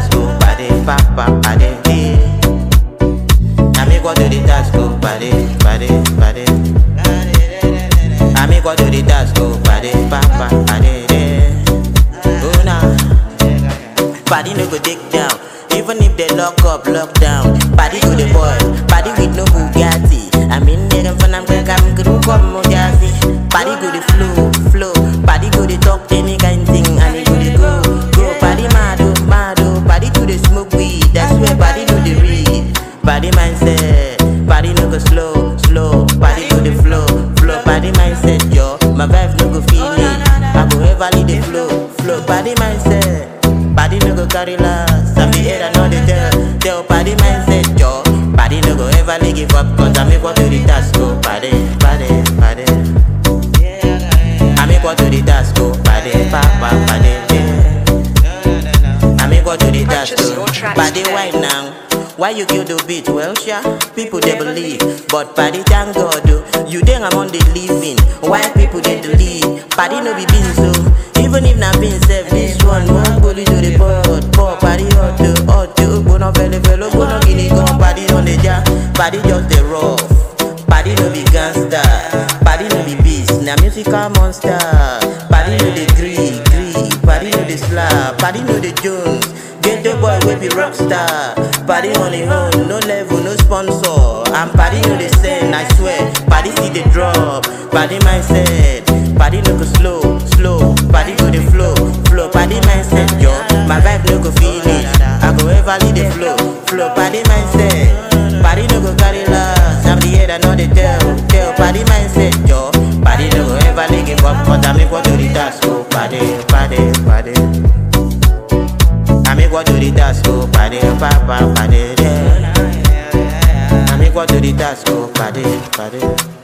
task, go party, papa, party, yeah. I make what do the task, go party, party, party. I make what do the task, go party, papa, party, yeah. Oh nah. Body no go take down. Even if they lock up, lock down. Body go the boy. Body with no Bugatti. I mean, nigga, when I'm gonna come, gonna come, Mojave. Body go the flow, flow. Body go the talk, any kind thing. And it go the go, go. Body mad, oh, mad, oh. Body to the smoke weed. That's where body do the read. Body mindset. Body no go slow, slow. Body go the flow, flow. Body mindset, yo. My vibe no go feel it. I go ever lead the flow, flow. Body mindset. Body no go carry last. I be here and all the tell. Tell body mindset, yo. Body no go ever let give up. Cause I make what to the task, go. Body, body, body. I make what to the task, go. Body, papa, body, yeah. I make what to the task, Purchase go. your tracks Body today. why now? Why you kill the beat? Well, sure, people they believe. But body thank God, oh. you think I'm on the living. Why people they believe? Body no be beans, so even if not being said, this one won't bully to the pot. Poor body hot, to hot, to go no belly, belly, go no guinea, go body on the jar. Body just the rough. Body no be gangster. Body no be beast. Na musical monster. Body no the gree, gree. Body no the slap. Body no the Jones. Get the boy we be rockstar. Body on the own, no level, no sponsor. And body no the send, I swear. Body see the drop. Body mindset. Body no go slow, slow. Body go the flow, flow. Body mindset, yo. My vibe no go feel it. I go ever lead the flow, flow. Body mindset. Body no go carry last. I'm the head, I know the tell. Tell body mindset, yo. Body no go ever let give up. But I make what do the task, go. Body, body, body. I make what do the task, go. Body, papa, body, yeah. I make what do the task, go. Body, body.